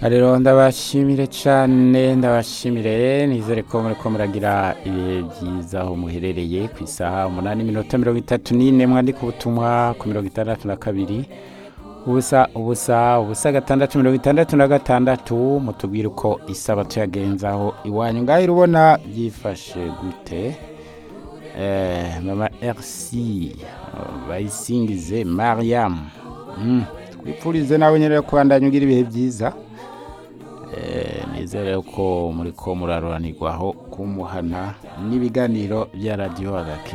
rero ndabashimire cyane ndabashimire nizere ko muri ko muragira ibihe byiza aho muherereye ku isaha umunani minota mirongo itatu n'ine mwandika ubutumwa ku mirongo itandatu na kabiri ubusa ubusa ubusa gatandatu mirongo itandatu na gatandatu mutubwire uko isaba tuyagenzaho iwanyu ngaho urabona byifashe gute Eh, mama erisi bayisingize mariyamu twipfurize nawe nyine ko wandanya ugira ibihe byiza Eh, nizere ko muri ko muraruranirwaho kumuhana n'ibiganiro bya radiyo hagati